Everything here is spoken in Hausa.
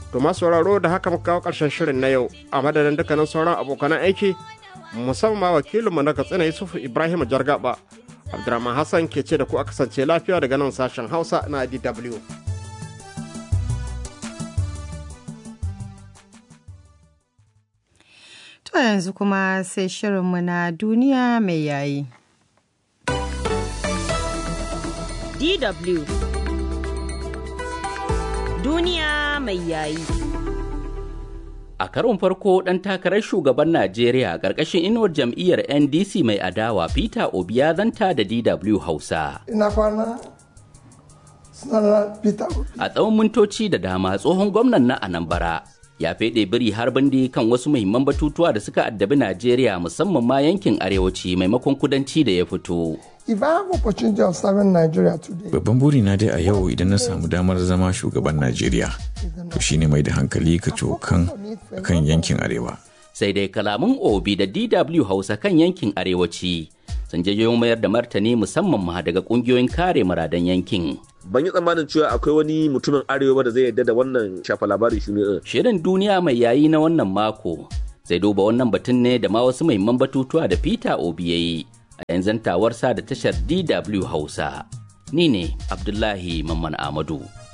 To masu sauraro da haka muka kawo ƙarshen shirin na yau a madadin dukkanin sauran abokan aiki musamman wakilinmu na Katsina Yusuf Ibrahim Jargaba. Abdurrahman Hassan ke ce da ku a kasance lafiya daga nan sashen Hausa na DW. To yanzu kuma sai shirinmu na duniya mai yayi. DW Duniya mai yayi. A karon farko ɗan takarar shugaban Najeriya ƙarƙashin inuwar jam'iyyar NDC mai adawa Peter Obi ya zanta da DW Hausa. Ina kwana sunana Peter Obi. A tsawon mintoci da dama tsohon gwamnan na Anambra ya feɗe biri har bindi kan wasu muhimman batutuwa da suka addabi Najeriya musamman ma yankin arewaci maimakon kudanci da ya fito. If I have opportunity of serving Nigeria today, Babban burina dai a yau idan na samu damar zama shugaban Najeriya, to shine mai da hankali ka cokan kan yankin arewa. Sai dai kalaman Obi da DW Hausa kan yankin arewaci sun jayo mayar da martani musamman ma daga kungiyoyin kare muradan yankin. ban yi tsammanin cewa akwai wani mutumin arewa da zai yarda da wannan shafa labari shi ne Shirin duniya mai yayi na wannan mako zai duba wannan batun ne da ma wasu muhimman batutuwa da Peter Obi ya yi a yanzu tawarsa da tashar DW Hausa. Ni ne Abdullahi Mamman Amadu.